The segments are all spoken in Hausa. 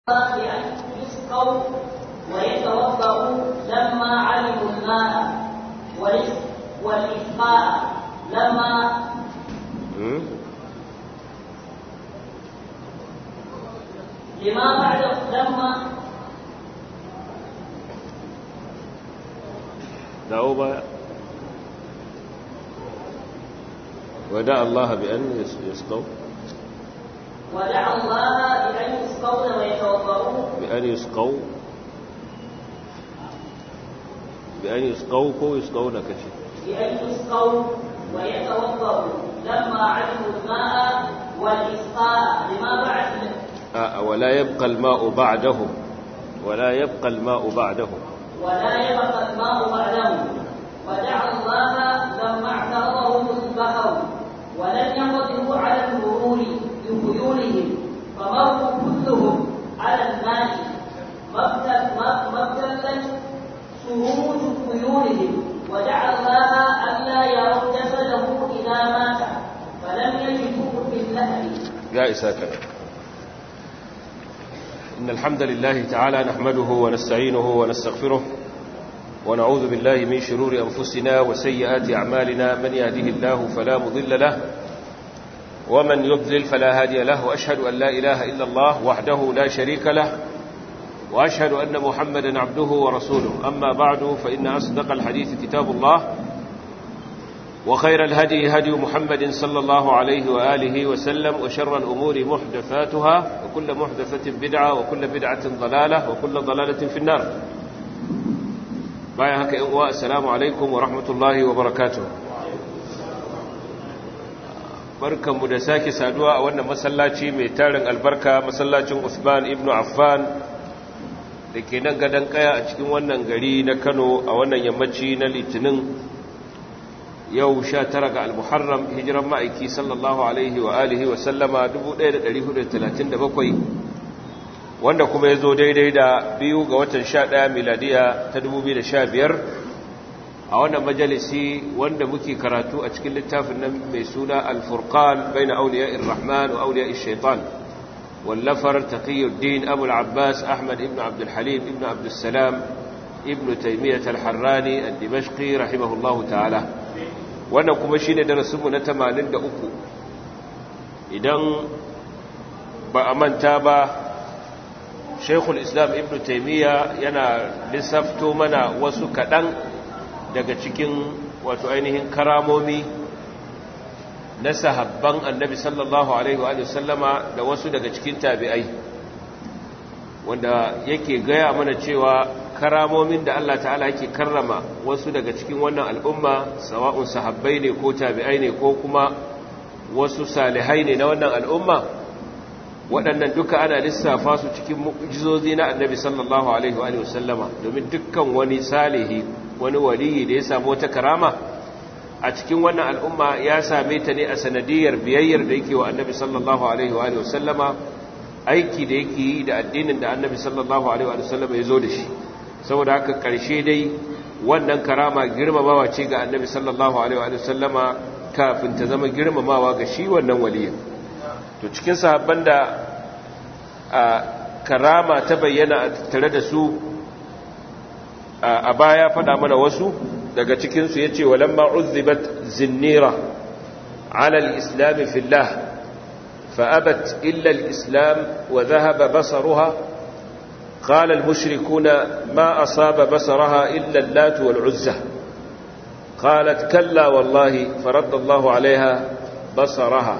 بأن يسقوا ويتوضأوا لما علموا الماء والإسقاء لما لما بعد لما dawo baya wada Allah bi an yasqaw ودعا الله بأن يسقون ويتوضأوا bi an yasqaw bi an yasqaw ko yasqawna kace بأن يسقوا ويتوضأوا لما علموا الماء والإسقاء لما بعد a wala yabqa al-ma'u ba'dahum wala yabqa al-ma'u ba'dahum ولا يبقى الماء بعدهم ودعا الله لما اعترضهم البحر ولم يقدروا على المرور بخيولهم فمروا كلهم على الماء ما ابتلت سروج خيولهم ودعا الله الا يروا جسده اذا مات فلم يجدوه في اللهب يا إساك إن الحمد لله تعالى نحمده ونستعينه ونستغفره ونعوذ بالله من شرور أنفسنا وسيئات أعمالنا من يهده الله فلا مضل له ومن يضلل فلا هادي له وأشهد أن لا إله إلا الله وحده لا شريك له وأشهد أن محمدا عبده ورسوله أما بعد فإن أصدق الحديث كتاب الله وخير الهدي هدي محمد صلى الله عليه وآله وسلم وشر الأمور محدثاتها وكل محدثة بدعة وكل بدعة ضلالة وكل ضلالة في النار بايا هكا إنواء السلام عليكم ورحمة الله وبركاته barkan mu da sake saduwa a wannan masallaci mai tarin albarka masallacin Usman ibn Affan da ke nan gadon kaya a cikin wannan gari na Kano a wannan yammaci na Litinin yau sha tara ga al-muharram hijiran ma'aiki sallallahu alaihi wa alihi wa sallama 1437 wanda kuma ya zo daidai da biyu ga watan sha ɗaya miladiya ta 2015 a wannan majalisi wanda muke karatu a cikin littafin nan mai suna al-furqan bai na auliya irrahman wa auliya shaitan wallafar taqiyuddin abu al-abbas ahmad ibn abdulhalim ibn abdulsalam ibn taimiyyat al-harrani al-dimashqi rahimahullahu ta'ala wannan kuma shi ne darasinmu na tamanin da uku idan ba a manta ba shaikhul islam ibn taimiyya yana lissafto mana wasu kaɗan daga cikin wato ainihin karamomi na sahabban annabi sallallahu alaihi wa sallama da wasu daga cikin tabi'ai wanda yake gaya mana cewa karamomin da Allah ta'ala yake karrama wasu daga cikin wannan al'umma sawa'un sahabbai ne ko tabi'ai ne ko kuma wasu salihai ne na wannan al'umma waɗannan duka ana lissafa su cikin mu'jizozi na annabi sallallahu alaihi wa sallama domin dukkan wani salihi wani waliyi da ya samu wata karama a cikin wannan al'umma ya same ta ne a sanadiyar biyayyar da yake wa annabi sallallahu alaihi wa sallama aiki da yake yi da addinin da annabi sallallahu alaihi wa sallama ya zo da shi saboda haka ƙarshe dai wannan karama girmamawa ce ga annabi sallallahu alaihi wa sallama kafin ta zama girmamawa ga shi wannan waliyin to cikin sahabban da a karama ta bayyana tare da su a baya faɗa mana wasu daga cikinsu ya ce walamma uzzibat zinnira ala al-islam fillah فأبت إلا الإسلام وذهب بصرها قال المشركون ما أصاب بصرها إلا اللات والعزة قالت كلا والله فرد الله عليها بصرها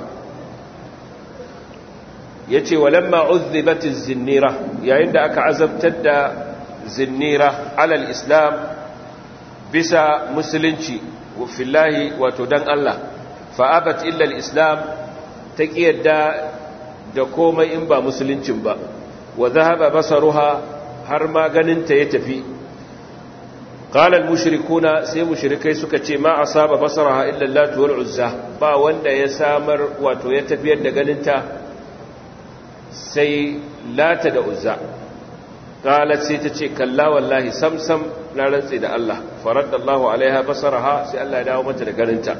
يتي ولما عذبت الزنيرة يعني عندك عزب تدى زنيرة على الإسلام بسا مسلنشي وفي الله وتدن الله فأبت إلا الإسلام تكيدا da komai in ba musuluncin ba wa zahaba basaruha har ma ganinta ya tafi qala al mushrikuna sai mushrikai suka ce ma asaba basaraha illa Allah wal uzza ba wanda ya samar wato ya tafiyar da ganinta sai lata da uzza qalat sai ta ce kalla wallahi samsam na rantsi da Allah faradallahu alaiha basaraha sai Allah ya dawo mata da ganinta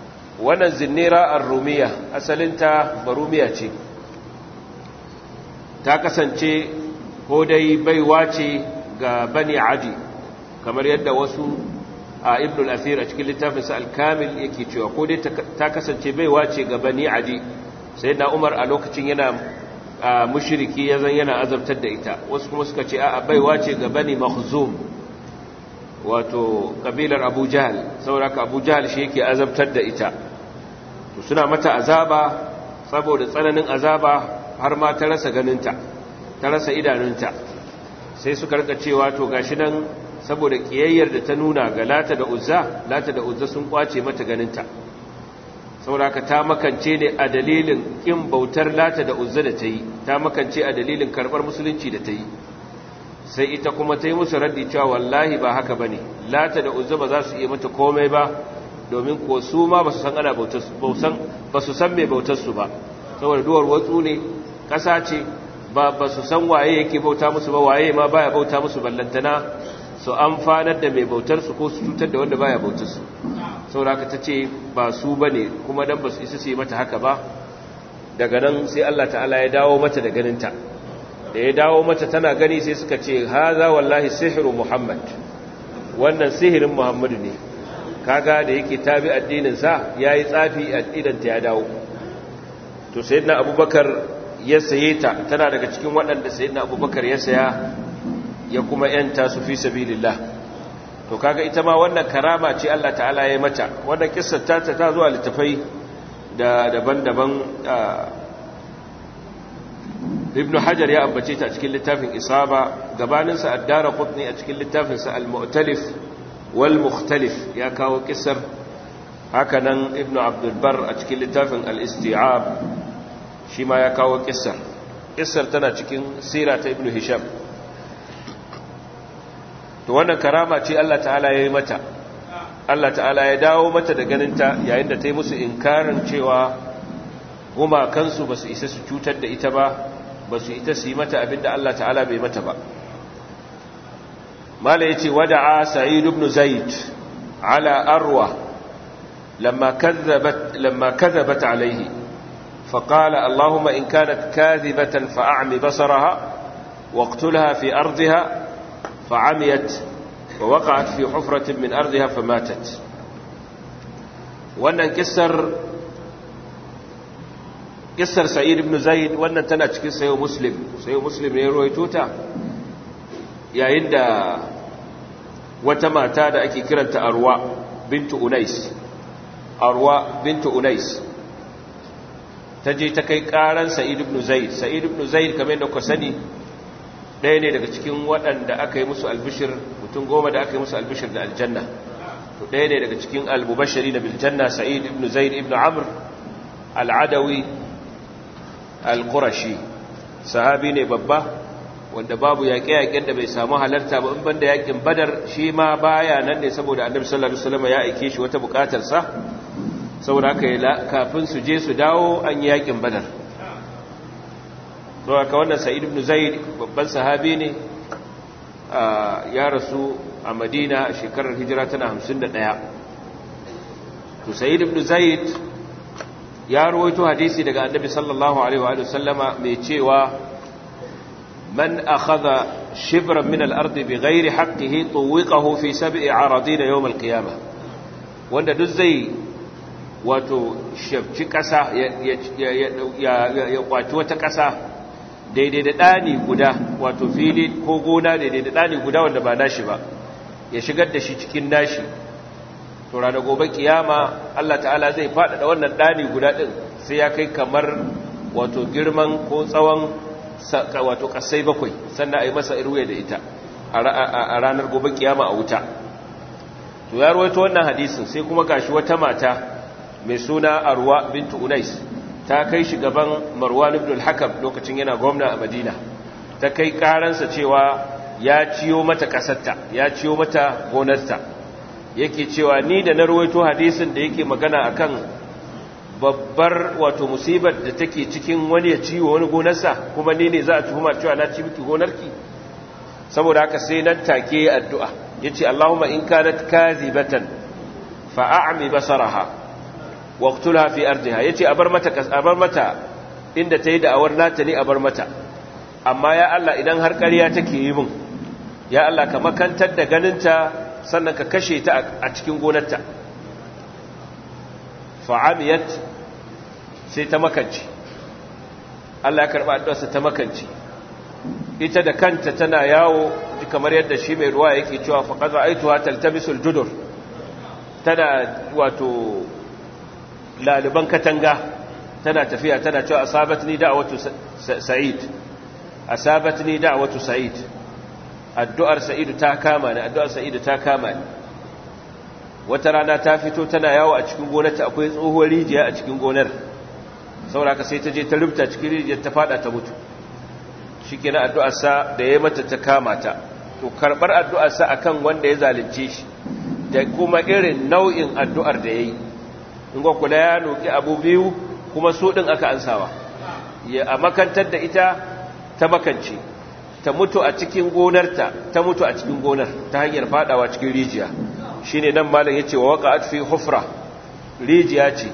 wannan zinnira ar-rumiya asalinta barumiya ce ta kasance ko dai baiwa ce ga bani adi kamar yadda wasu a ibn al-athir a cikin littafinsa al-kamil yake cewa ko dai ta kasance baiwa ce ga bani adi sai na umar a lokacin yana mushriki ya zan yana azabtar da ita wasu kuma suka ce a baiwa ce ga bani makhzum wato kabilar abu jahal sauraka abu jahal shi yake azabtar da ita to suna mata azaba saboda tsananin azaba har ma ta rasa ganinta ta rasa idanunta sai suka rika cewa to gashi nan saboda kiyayyar da ta nuna ga lata da uzza lata da uzza sun kwace mata ganinta sauraka ta makance ne a dalilin kin bautar lata da uzza da ta yi ta makance a dalilin karbar musulunci da ta yi sai ita kuma ta yi musu raddi cewa wallahi ba haka ba ne lata da uzza ba za su iya mata komai ba domin ko su ma ba su san ana ba su san mai bautarsu ba saboda duwar watsu ne ƙasa ce ba ba su san waye yake bauta musu ba waye ma baya bauta musu ballantana su amfanar da mai bautarsu ko su cutar da wanda baya bautarsu saboda haka ta ce ba su ba ne kuma dan ba su isa su yi mata haka ba daga nan sai Allah ta'ala ya dawo mata da ganinta da ya dawo mata tana gani sai suka ce haza wallahi sihiru muhammad wannan sihirin muhammadu ne kaga da yake tabi addininsa ya yi tsafi addinanta ya dawo to sayyidina abubakar ya saye ta tana daga cikin waɗanda sayyidina abubakar ya saya ya kuma yanta su fi sabilillah to kaga ita ma wannan karama ce Allah ta'ala ya mata wannan kissar ta ta zuwa littafai da daban-daban ibn hajar ya ambace ta a cikin littafin isaba gabaninsa addara qutni a cikin littafinsa al-mu'talif wal mukhtalif ya kawo kissar hakanan ibn abdul bar a cikin littafin al-isti'ab shi ma ya kawo kissar kissar tana cikin sira ta ibn hisham to wannan karama ce Allah ta'ala ya yi mata Allah ta'ala ya dawo mata da ganinta yayin da ta yi musu inkarin cewa gumakansu ba su isa su cutar da ita ba ba su ita su yi mata abinda Allah ta'ala bai mata ba mala ya ce wada'a sa'id ibn zaid ala arwa lamma kadhabat lamma kadhabat alayhi فقال اللهم إن كانت كاذبة فأعمي بصرها واقتلها في أرضها فعميت ووقعت في حفرة من أرضها فماتت وأن انكسر kissar sa'id ibn zaid wannan tana cikin sayo muslim sayo muslim ne ruwaito ta yayin da wata mata da ake kiranta arwa bintu unais arwa bintu unais ta je ta kai karan sa'id ibn zaid sa'id ibn zaid kamar yadda ku sani ɗaya ne daga cikin waɗanda aka yi musu albishir mutum goma da aka yi musu albishir da aljanna to ɗaya ne daga cikin albubashari da biljanna sa'id ibn zaid ibn amr al'adawi al-qurashi sahabi ne babba wanda babu yaƙe-yaƙen da bai samu halarta ba in banda yaƙin badar shi ma baya nan ne saboda annabi sallallahu alaihi wasallam ya aike shi wata buƙatar sa saboda haka kafin su je su dawo an yi yaƙin badar to haka wannan sa'id ibn zaid babban sahabi ne ya rasu a madina a shekarar hijira tana 51 to sa'id ibn zaid ya rawaito hadisi daga annabi sallallahu alaihi wa sallama mai cewa man akhadha shibran min al-ard bighairi haqqihi tuwiqahu fi sab'i aradin yawm al-qiyamah wanda duk zai wato shafci kasa ya kwaci wata kasa daidai da dani guda wato fili ko gona daidai da dani guda wanda ba nashi ba ya shigar da shi cikin nashi to ranar gobe kiyama Allah ta'ala zai faɗaɗa wannan ɗani guda ɗin sai ya kai kamar wato girman ko tsawon wato ƙasai bakwai sannan a yi masa irwe da ita a ranar gobe kiyama a wuta to ya rawaito wannan hadisin sai kuma gashi wata mata mai suna arwa bintu unais ta kai shi gaban marwan ibn al-hakam lokacin yana gwamna a madina ta kai karansa cewa ya ciyo mata ƙasarta ya ciyo mata gonarta yake cewa ni da na ruwaito hadisin da yake magana akan babbar wato musibar da take cikin wani ya ciwo wani gonarsa kuma ni ne za a tuhuma cewa na ci miki gonarki saboda haka sai nan take addu'a yace Allahumma in kanat kadhibatan fa a'mi basaraha waqtulha fi ardiha yace a bar mata a bar mata inda tayi da awar nata ne a bar mata amma ya Allah idan har ƙarya take yi min ya Allah ka makantar da ganinta sannan ka kashe ta a cikin gonarta fa'amiyat sai ta makanci Allah ya karɓa addu'arsa ta makanci ita da kanta tana yawo kamar yadda shi mai ruwa yake cewa faƙar ra'aituwa taltabisul judur tana wato laliban katanga tana tafiya tana cewa asabatni da'watu sa'id asabatni da'watu sa'id addu'ar sa'idu ta kama ni addu'ar sa'idu ta kama ni wata rana ta fito tana yawo a cikin gonarta akwai tsohuwar rijiya a cikin gonar sauraka sai ta je ta rubuta cikin rijiyar ta fada ta mutu shikenan addu'ar sa da yayi mata ta kama ta to karbar addu'ar sa akan wanda ya zalunce shi da kuma irin nau'in addu'ar da yayi in ga kula ya noki abu biyu kuma su ɗin aka ansawa ya a makantar da ita ta makance ta mutu a cikin gonarta ta mutu a cikin gonar ta hanyar fadawa cikin rijiya shine nan malam yace wa waqa'at fi hufra rijiya ce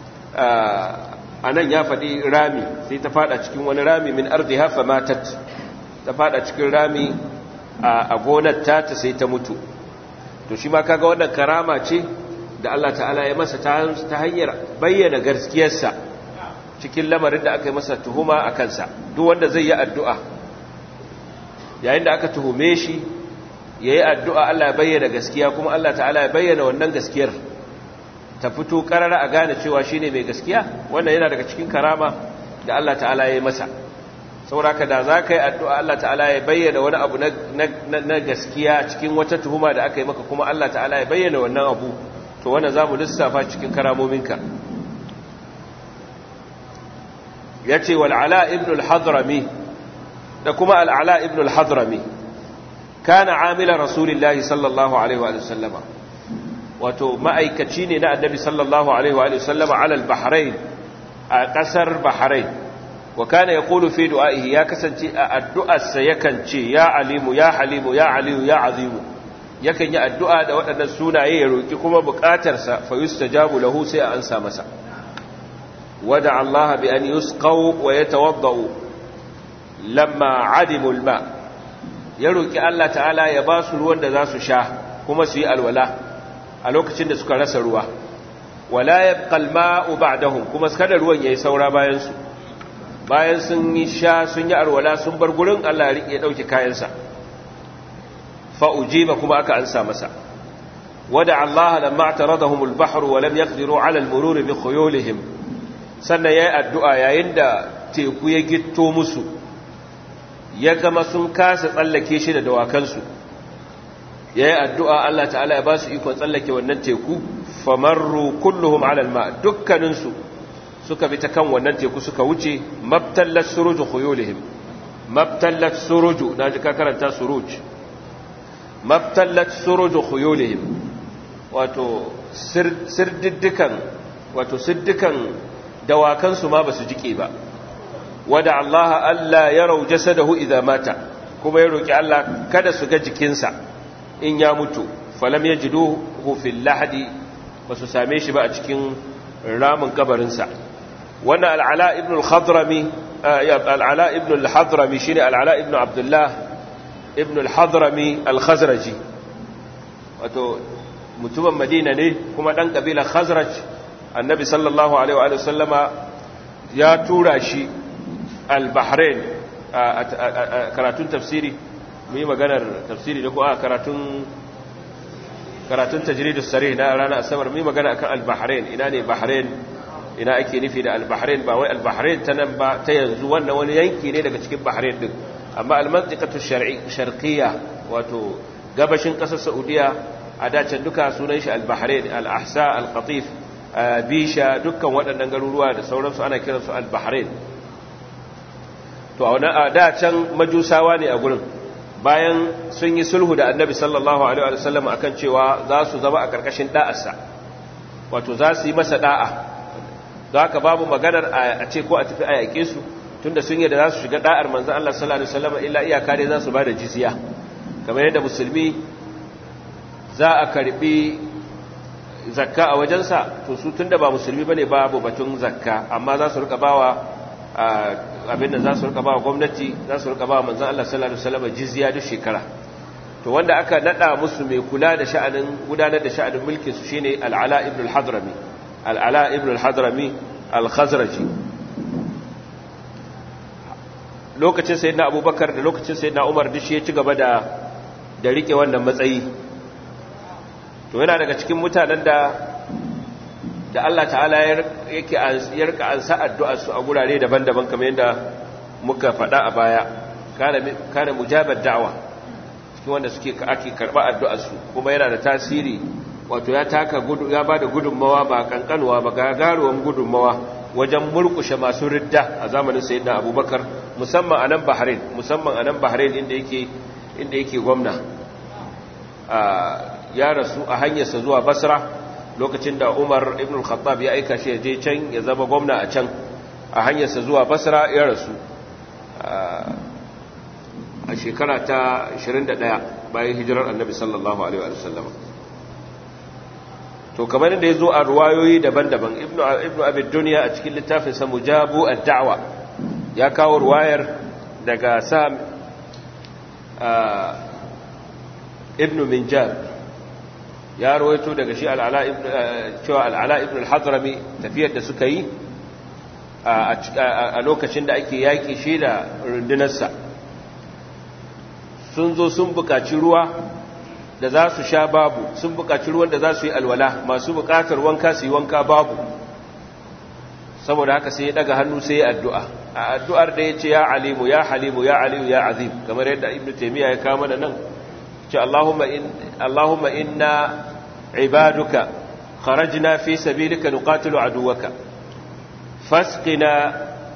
a nan ya faɗi rami sai ta fada cikin wani rami min ardiha fa matat ta fada cikin rami a gonar ta ta sai ta mutu to shi ma kaga wannan karama ce da Allah ta'ala ya masa ta hanyar bayyana gaskiyarsa cikin lamarin da aka yi masa tuhuma a kansa duk wanda zai yi addu'a yayin da aka tuhume shi ya yi addu'a Allah ya bayyana gaskiya kuma Allah ta'ala ya bayyana wannan gaskiyar ta fito karara a gane cewa shi ne mai gaskiya wannan yana daga cikin karama da Allah ta'ala ya yi masa sauraka da za ka yi addu'a Allah ta'ala ya bayyana wani abu na gaskiya cikin wata tuhuma da aka yi maka kuma Allah ta'ala ya bayyana wannan abu to wannan za mu lissafa cikin karamominka ya ce wal'ala ibn al-hadrami da kuma al'ala ibn al-hadrami kana amila rasulillahi sallallahu alaihi wa sallama wato ma'aikaci ne na annabi sallallahu alaihi wa sallama alal bahrain a ƙasar bahrain wa kana ya ƙulu fi du'a'ihi ya kasance a addu'arsa yakan ce ya alimu ya halimu ya aliyu ya azimu yakan yi addu'a da waɗannan sunaye ya roƙi kuma buƙatarsa fa yustajabu lahu sai a ansa masa wada Allah bi an yusqaw wa yatawaddau lamma adimu alma ya roƙi Allah ta'ala ya ba su ruwan da za su sha kuma su yi alwala a lokacin da suka rasa ruwa wala yabqa alma'u ba'dahum kuma kada ruwan yayi saura bayan su bayan sun yi sha sun yi alwala sun bar gurin Allah ya rike dauke kayansa فأجيب كما أكا أنسى مسا ودع الله لما اعترضهم البحر ولم يقدروا على المرور بخيولهم سنة يا الدعاء يا عند تيكو يجتو مسو يكما سنكاس تسلكي شي da dawakansu yayi addu'a Allah ta'ala ya ba su iko tsallake wannan teku famarru kulluhum ala alma dukkanin su suka bi ta kan wannan teku suka wuce mabtallat suruj khuyulihim mabtallat suruj naji ka karanta suruj mabtallat suruju khuyulihim wato sirdiddikan wato siddikan dawakan su ma basu jike ba wada Allah alla yarau jasadahu idza mata kuma ya roki Allah kada su ga jikinsa in ya mutu falam yajiduhu fil lahdi basu same shi ba a cikin ramin kabarin sa wannan al-ala ibn al-khadrami al-ala ibn al-hadrami shine al-ala ibn abdullah ibn al-hadrami al-khazraji wato mutumin madina ne kuma dan kabilar khazraj annabi sallallahu alaihi wa sallama ya tura shi al-bahrain a karatun tafsiri mu yi maganar tafsiri da ko a karatun karatun tajridus sarih na ranar asabar mu yi magana akan al-bahrain ina ne bahrain ina ake nufi da al-bahrain ba wai al-bahrain ta nan ba ta yanzu wannan wani yanki ne daga cikin bahrain din amma al-mantiqatu sharqiyya wato gabashin kasar saudiya a dacen duka sunan shi al-bahrain al-ahsa al-qatif bisha dukkan waɗannan garuruwa da sauransu ana kiransu al-bahrain to a wannan dacen majusawa ne a gurin bayan sun yi sulhu da annabi sallallahu alaihi wa sallam akan cewa za su zama a karkashin da'arsa wato za su yi masa da'a don haka babu maganar a ce ko a tafi a yaƙe su tunda sun yi da za su shiga da'ar manzan Allah sallallahu alaihi wasallam illa iyaka ne za su ba da jizya kamar yadda musulmi za a karbi zakka a wajensa to su tunda ba musulmi bane babu batun zakka amma za su rika bawa abin da za su rika ba gwamnati za su rika ba manzan Allah sallallahu alaihi wasallam jizya duk shekara to wanda aka nada musu mai kula da sha'anin gudanar da sha'anin mulkin su shine al-Ala ibn al-Hadrami al-Ala ibn al-Hadrami al-Khazraji lokacin sayyidina Abubakar da lokacin sayyidina Umar duk shi ya ci gaba da da rike wannan matsayi to yana daga cikin mutanen da da Allah ta'ala yake ya rika ansa addu'ar su a gurare daban-daban kamar yadda muka faɗa a baya kana mujabar da'wa cikin wanda suke ake karɓa addu'ar su kuma yana da tasiri wato ya taka gudu ya bada gudunmawa ba kankanuwa ba gagaruwan gudunmawa wajen murkushe masu ridda a zamanin sayyidina Abubakar musamman a nan Bahrain musamman a nan Bahrain inda yake inda yake gwamna ya rasu a hanyarsa zuwa Basra lokacin da Umar ibn al-Khattab ya aika shi je can ya zama gwamna a can a hanyarsa zuwa Basra ya rasu a shekara ta 21 bayan hijirar Annabi sallallahu alaihi wa sallam to kamar da yazo a ruwayoyi daban-daban Ibn Ibn Abi Dunya a cikin littafin sa Mujabu ad-Da'wa ya kawo ruwayar daga Sam Ibn Minjab ya rawaito daga shi al'ala cewa al'ala ibn al-hadrami tafiyar da suka yi a lokacin da ake yaƙi shi da rundunarsa sun zo sun buƙaci ruwa da za su sha babu sun buƙaci ruwan da za su yi alwala masu buƙatar wanka su yi wanka babu saboda haka sai ya daga hannu sai ya addu'a a addu'ar da ya ce ya alimu ya halimu ya aliyu ya azim kamar yadda ibn taimiyya ya kama da nan ce Allahumma inna ibaduka kharajna fi sabilika nuqatilu aduwaka fasqina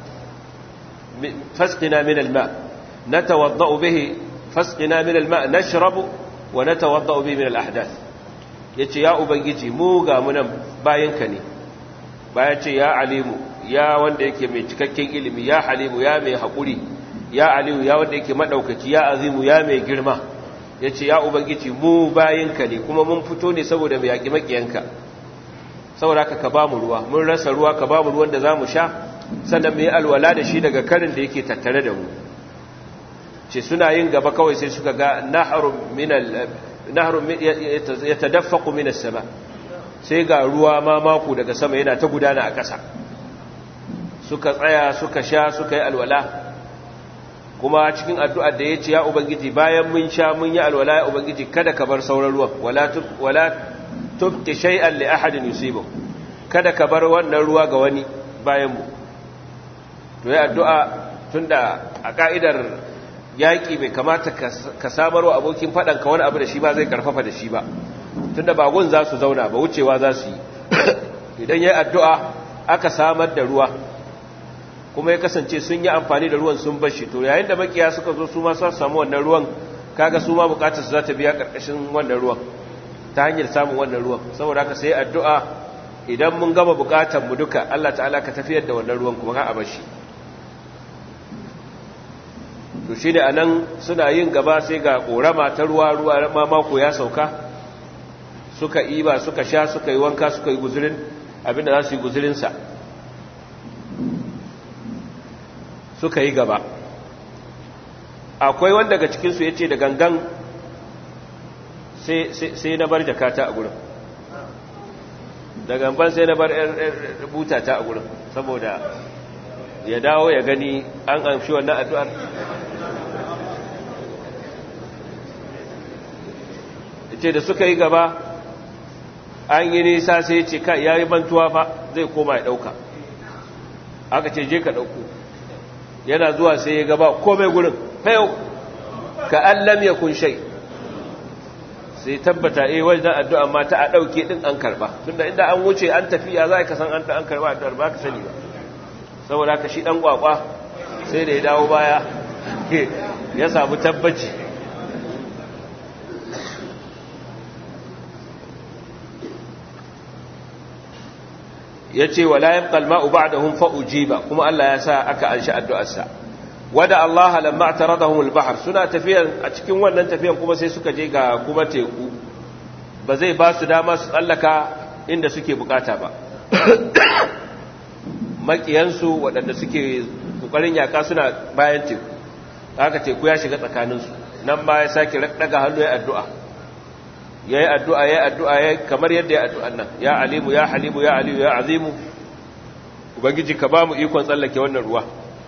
fasqina min alma natawaddau bihi fasqina min alma nashrabu wa natawaddau bihi min alahdath yace ya ubangiji mu ga munan bayanka ne baya ce ya alimu ya wanda yake mai cikakken ilimi ya halimu ya mai haƙuri ya aliyu ya wanda yake maɗaukaki ya azimu ya mai girma ya ce ya ubangiji mu bayinka ne kuma mun fito ne saboda mai yaƙi maƙiyanka saboda haka ka ba mu ruwa mun rasa ruwa ka ba mu ruwan da za mu sha sannan mu yi alwala da shi daga karin da yake tattare da mu ce suna yin gaba kawai sai suka ga naharun ya tadaffaku minas sama sai ga ruwa ma mako daga sama yana ta gudana a ƙasa suka tsaya suka sha suka yi alwala kuma cikin addu'ar da ya ce ya ubangiji bayan mun sha mun yi alwala ya ubangiji kada ka bar sauran ruwan wala tubti shay'an li ahadin yusibu kada ka bar wannan ruwa ga wani bayan mu to ya addu'a tunda a ka'idar yaƙi bai kamata ka samarwa abokin faɗan ka wani abu da shi ba zai karfafa da shi ba tunda ba gun za su zauna ba wucewa za su yi idan ya addu'a aka samar da ruwa kuma ya kasance sun yi amfani da ruwan sun bashi to yayin da makiya suka zo su ma su samu wannan ruwan kaga su ma bukatar su za ta biya karkashin wannan ruwan ta hanyar samun wannan ruwan saboda haka sai addu'a idan mun gama bukatar mu duka Allah ta'ala ka tafiyar da wannan ruwan kuma ka a bashi to shine anan suna yin gaba sai ga korama ta ruwa ruwa ma mako ya sauka suka iba suka sha suka yi wanka suka yi guzurin abinda za su yi guzurinsa suka yi gaba akwai wanda daga cikinsu ya ce da gangan sai na bar jakata a gurin da gangan sai na bar butata a gurin saboda ya dawo ya gani an amshi wannan addu'ar ce da suka yi gaba an yi nisa sai ce ka ya yi bantuwa fa zai koma ya ɗauka aka ce je ka ɗauko yana zuwa sai ya gaba komai gurin fayau ka allam ya kun shai sai tabbata eh wajen addu'a ma ta a ɗauke ɗin an karɓa tunda inda an wuce an tafiya za ka san an an karɓa addu'ar ba ka sani ba saboda ka shi ɗan ƙwaƙwa sai da ya dawo baya ya samu tabbaci ya ce wa la yabqa al-ma'u ba'dahum fa ujiba kuma Allah ya sa aka anshi addu'arsa wada Allah lamma ataradahum al-bahr suna tafiyan a cikin wannan tafiyan kuma sai suka je ga kuma teku ba zai ba su dama su tsallaka inda suke bukata ba makiyansu waɗanda suke kokarin yaka suna bayan teku haka teku ya shiga tsakaninsu nan ma ya sake daga hannu ya addu'a ya yi addu'a ya yi addu'a ya kamar yadda ya addu'an nan ya alimu ya halimu ya aliyu ya azimu ubangiji ka ba mu ikon tsallake wannan ruwa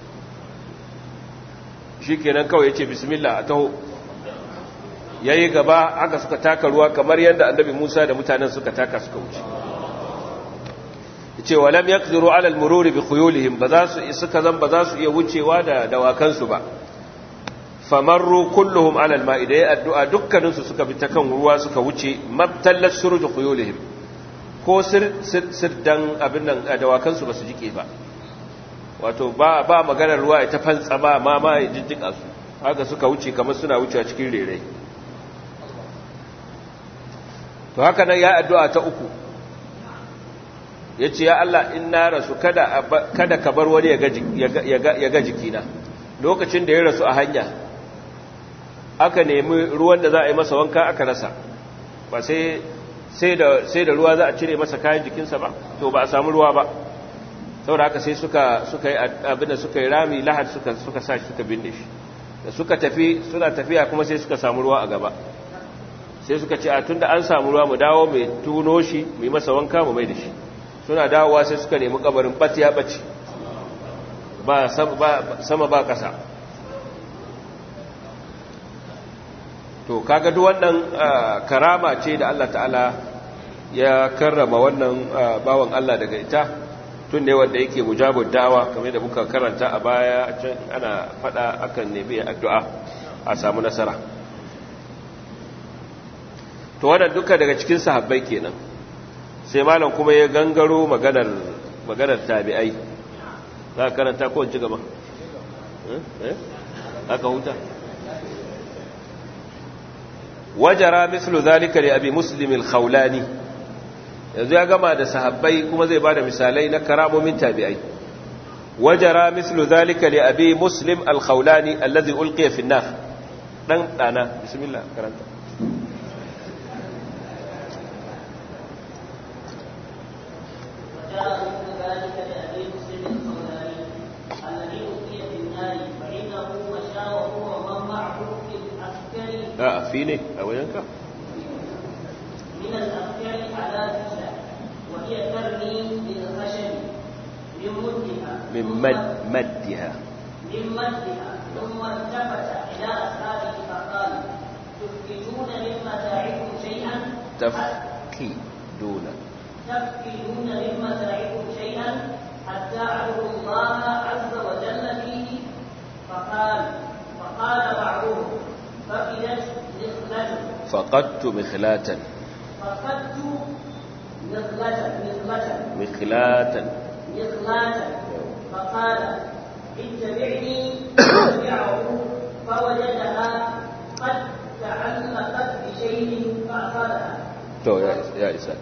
shi kenan kawai ya ce bismillah a taho ya yi gaba haka suka taka ruwa kamar yadda annabi musa da mutanen suka taka suka wuce ya ce walam ya ƙziru alal mururi bi khuyulihim ba za su suka zan ba za su iya wucewa da dawakansu ba famarru kulluhum alal ma'i da ya addu'a dukkaninsu suka bi ta kan ruwa suka wuce mabtallar suruju khuyulihim ko sirdan abin nan a dawakansu ba su jike ba wato ba ba maganar ruwa ya ta fantsa ba ma ma ya jijjika su haka suka wuce kamar suna wuce a cikin rere to haka nan ya addu'a ta uku ya ce ya Allah in na rasu kada ka bar wani ya ga jikina lokacin da ya rasu a hanya aka nemi ruwan da za a yi masa wanka aka rasa ba sai sai da ruwa za a cire masa kayan jikinsa ba to ba a samu ruwa ba saboda haka sai suka suka yi abinda suka yi rami lahad suka suka sa shi suka binne shi da suka tafi suna tafiya kuma sai suka samu ruwa a gaba sai suka ce a tunda an samu ruwa mu dawo mai tuno shi mai masa wanka mu mai da shi suna dawowa sai suka nemi kabarin bat ya bace ba sama ba kasa to kaga duk wannan karama ce da Allah ta'ala ya karrama wannan bawan Allah daga ita tun ne wanda yake mujabud da'awa kamar da muka karanta a baya can ana fada akan nemi addu'a a samu nasara to wannan duka daga cikin sahabbai kenan sai malam kuma ya gangaro maganar maganar tabi'ai za ka karanta ko ci gaba eh aka huta wajara mislu zalika li abi muslim al-khawlani yanzu ya gama da sahabbai kuma zai bada misalai na karamomin tabi'ai wajara mislu zalika li abi muslim al-khawlani alladhi ulqiya fi an-nar dan dana bismillah karanta a fi ne a wajenka من الأفكار على تسع وهي ترمي بالخشب من مدها من مد مدها من مدها ثم التفت إلى أصحابه فقال تفقدون من متاعكم شيئا تفكيدون تفقدون من متاعكم شيئا حتى أعبدوا الله عز وجل فيه فقال فقال بعضهم فقدت نخلة فقدت مخلاتا فقدت نخلة نخلة مخلاتا مخلاة فقال اتبعني فتبعه فوجدها قد تعلقت بشيء فأخذها تو يا يا إساء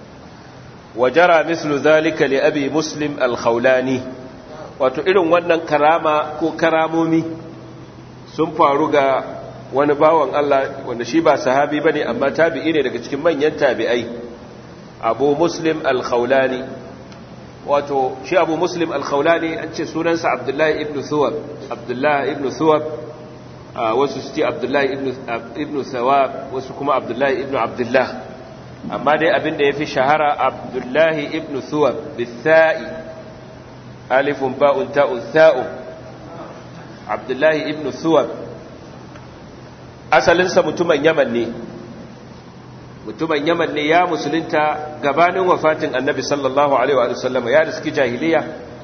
وجرى مثل ذلك لأبي مسلم الخولاني wato irin wannan karama ko karamomi sun faru ga wani bawan Allah wanda shi ba sahabi bane amma tabi'i ne daga cikin manyan tabi'ai Abu Muslim al-Khawlani wato shi Abu Muslim al-Khawlani an ce sunansa Abdullahi ibn Thuwab Abdullahi ibn Thuwab wasu su ce Abdullahi ibn ibn Thawab wasu kuma Abdullahi ibn Abdullah amma dai abinda yafi shahara Abdullahi ibn Thuwab bisa'i alifun ba'un ta'un tha'u Abdullahi ibn Thuwab asalinsa mutumin yaman ne mutumin yaman ne ya musulunta gabanin wafatin annabi sallallahu alaihi wa sallama ya riski jahiliya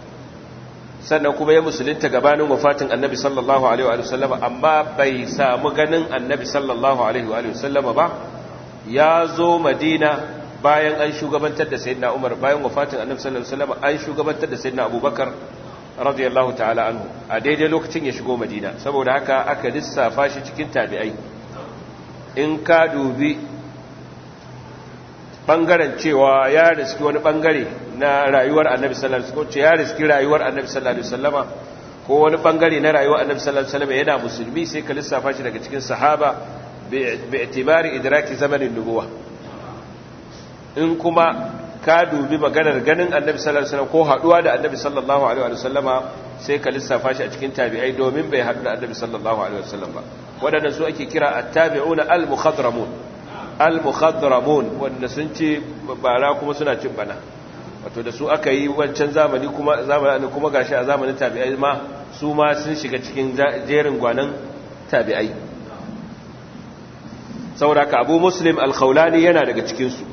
sannan kuma ya musulunta gabanin wafatin annabi sallallahu alaihi wa sallama amma bai samu ganin annabi sallallahu alaihi wa sallama ba ya zo madina bayan an shugabantar da sayyidina umar bayan wafatin annabi sallallahu alaihi wa sallama an shugabantar da sayyidina abubakar radiyallahu ta'ala anhu a daidai lokacin ya shigo madina saboda haka aka lissafa shi cikin tabi'ai in ka dubi bangaren cewa ya riski wani bangare na rayuwar annabi sallallahu alaihi wasallam ya riski rayuwar annabi sallallahu alaihi wasallama ko wani bangare na rayuwar annabi sallallahu alaihi wasallama yana musulmi sai ka lissafa shi daga cikin sahaba bi itibari idraki zamanin nubuwa in kuma ka dubi maganar ganin annabi sallallahu alaihi wasallam ko haduwa da annabi sallallahu alaihi wasallama sai ka lissafa shi a cikin tabi'ai domin bai haɗu da annabi sallallahu alaihi wasallam ba waɗannan su ake kira at-tabi'una al-mukhadramun al-mukhadramun wanda sun ce bara kuma suna cin bana wato da su aka yi wancan zamani kuma zamanin kuma gashi a zamanin tabi'ai ma su ma sun shiga cikin jerin gwanan tabi'ai saboda ka abu muslim al-khawlani yana daga cikinsu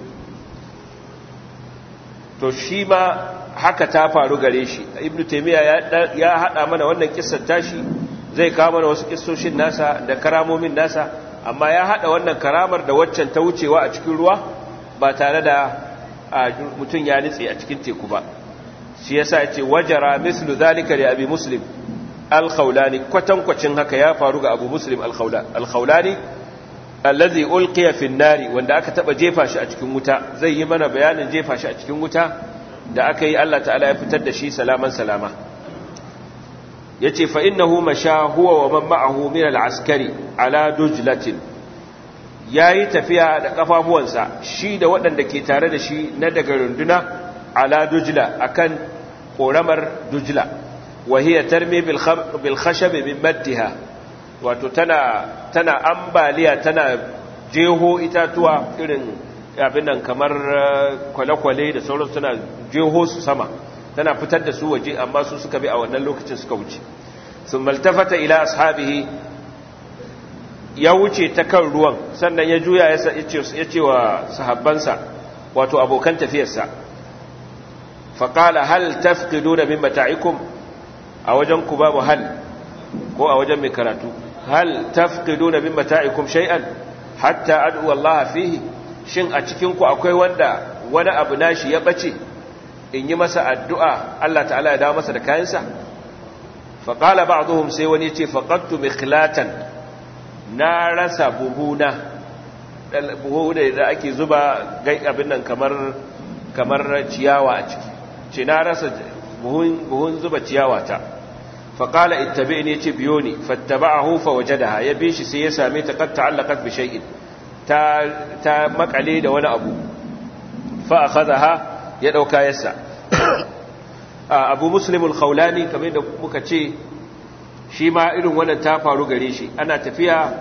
to shi ma haka ta faru gare shi ibnu taymiya ya hada mana wannan kissar tashi zai kawo mana wasu kissoshin nasa da karamomin nasa amma ya hada wannan karamar da waccan ta wucewa a cikin ruwa ba tare da mutum ya nitse a cikin teku ba shi yasa yace wajara mislu zalika li abi muslim al-khawlani kwatankwacin haka ya faru ga abu muslim al-khawlani allazi ulqiya fi nari wanda aka taba jefa shi a cikin wuta zai yi mana bayanin jefa shi a cikin wuta da aka yi Allah ta'ala ya fitar da shi salaman salama yace fa innahu masha huwa wa man ma'ahu min al-askari ala dujlatin yayi tafiya da kafafuwansa shi da waɗanda ke tare da shi na daga runduna ala dujla akan koramar dujla wa hiya tarmi bil khashab min maddiha wato tana tana ambaliya tana jeho itatuwa irin abin nan kamar kwale-kwale da sauransu tana jeho su sama tana fitar da su waje amma su suka bi a wannan lokacin suka wuce sun maltafata ila ashabihi ya wuce ta kan ruwan sannan ya juya ya ce wa sahabbansa wato abokan tafiyarsa faƙala hal tafkido da min mata'ikum a wajen ku babu hal ko a wajen mai karatu hal tafqiduna min mata'ikum shay'an hatta ad'u Allah fihi shin a cikin ku akwai wanda wani abu nashi ya bace in yi masa addu'a Allah ta'ala ya dawo masa da kayansa fa qala ba'dhum sai wani ce faqadtu mikhlatan na rasa buhuna buhu da ake zuba gai abin nan kamar kamar ciyawa a ciki ce na rasa buhun buhun zuba ciyawa ta فقال اتبعني تبيوني فاتبعه فوجدها يبيش سيسامي قد تعلقت بشيء تا, تا مقعلي ده وانا أبو فأخذها يدوكا يسع أبو مسلم الخولاني كما يدو مكتشي shi ma irin wannan ta faru gare shi ana tafiya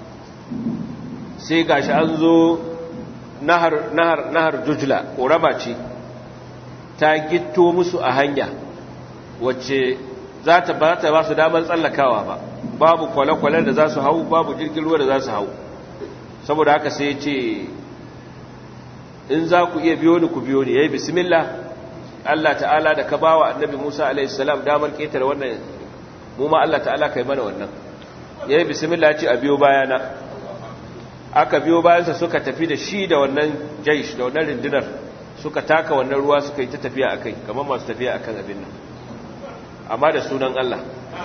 sai gashi an zo nahar nahar nahar jujla ƙorama ce ta gitto musu a hanya wacce za ta ba ta ba su damar tsallakawa ba babu kwale-kwale da za su hau babu jirgin ruwa da za su hau saboda haka sai ce in za ku iya biyo ni ku biyo ni ya yi bismillah Allah ta'ala da ka ba wa annabi Musa alaihissalam damar ƙetare wannan mu ma Allah ta'ala ka yi mana wannan ya yi bismillah ce a biyo bayana aka biyo bayansa suka tafi da shi da wannan jaish da wannan rindinar suka taka wannan ruwa suka yi ta tafiya a kai kamar masu tafiya a kan abin nan amma da sunan Allah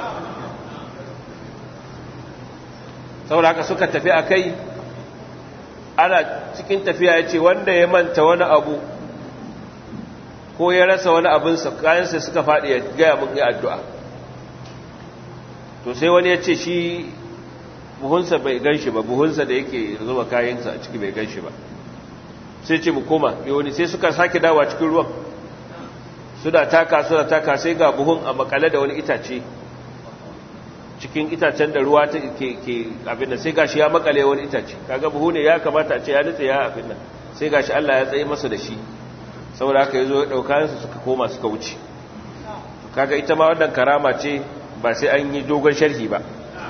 saboda haka suka tafi a kai ana cikin tafiya ya ce wanda ya manta wani abu ko ya rasa wani abinsa kayansa suka faɗi ya gaya mun yi addu'a to sai wani ya ce shi buhunsa bai gan shi ba buhunsa da yake zuba kayansa a ciki bai gan shi ba sai ce mu koma wani sai suka sake dawa cikin ruwan suna taka suna taka sai ga buhun a makale da wani itace cikin itacen da ruwa ta ke abin da sai gashi ya makale wani itace kaga buhu ne ya kamata a ce ya nutse ya abin nan sai gashi Allah ya tsaye masa da shi saboda haka yazo ya dauka su suka koma suka wuce kaga ita ma wannan karama ce ba sai an yi dogon sharhi ba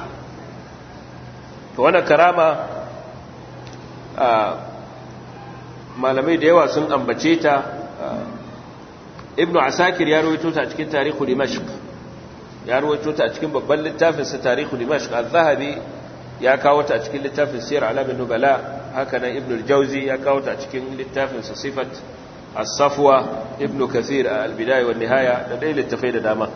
to wannan karama malamai da yawa sun ambace ta ibnu asakir ya rawaito ta a cikin tarihu dimashq ya rawaito ta a cikin babban littafin sa tarihu dimashq az-zahabi ya kawo ta a cikin littafin siyar alamin nubala haka nan ibnu al-jawzi ya kawo ta a cikin littafin sa sifat as-safwa ibnu kathir al-bidaya wan nihaya da dai littafai da dama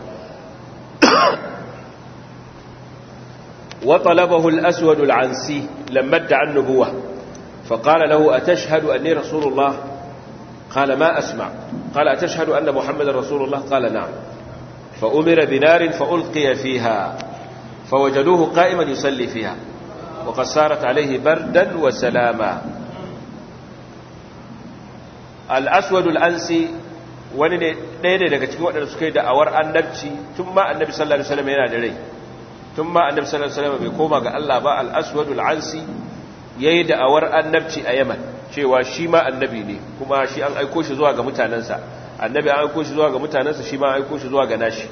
وطلبه الأسود العنسي لما ادعى النبوة فقال له أتشهد أني رسول الله قال ما أسمع قال أتشهد أن محمد رسول الله قال نعم فأمر بنار فألقي فيها فوجدوه قائما يصلي فيها وقد صارت عليه بردا وسلاما الأسود الأنسي wani ne ɗaya ne daga cikin waɗanda suka yi da'awar annabci tun ma annabi sallallahu alaihi wasallam yana da rai tun ma annabi sallallahu alaihi wasallam bai koma ga Allah ba al-aswadul ansi yayi da'awar annabci a Yaman cewa shi ma annabi ne kuma shi an aiko shi zuwa ga mutanansa annabi an aiko shi zuwa ga mutanansa shi ma an aiko shi zuwa ga nashi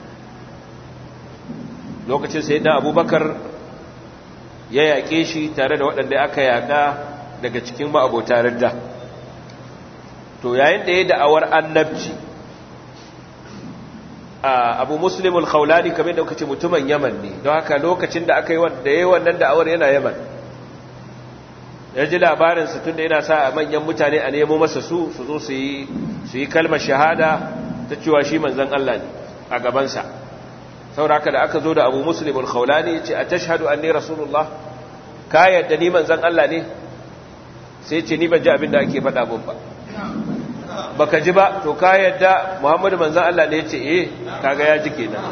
lokacin sayyidina Abubakar ya yaƙe shi tare da waɗanda aka yaƙa daga cikin ma'abota ridda to yayin da ya da'awar annabci abu muslimul khawlani kamar da kace mutumin yaman ne don haka lokacin da aka yi wanda yayi wannan da'awar yana yaman ya ji labarin su tunda yana sa a manyan mutane a nemo masa su su zo su yi su yi kalmar shahada ta cewa shi manzon Allah ne a gaban sa saboda da aka zo da abu muslimul khawlani ya ce atashhadu anni rasulullah ka yadda ni manzon Allah ne sai ce ni ban ji abin da ake faɗa mun ba baka ji ba to ka yadda muhammadu manzan Allah ne ya ce eh kaga ya ji kenan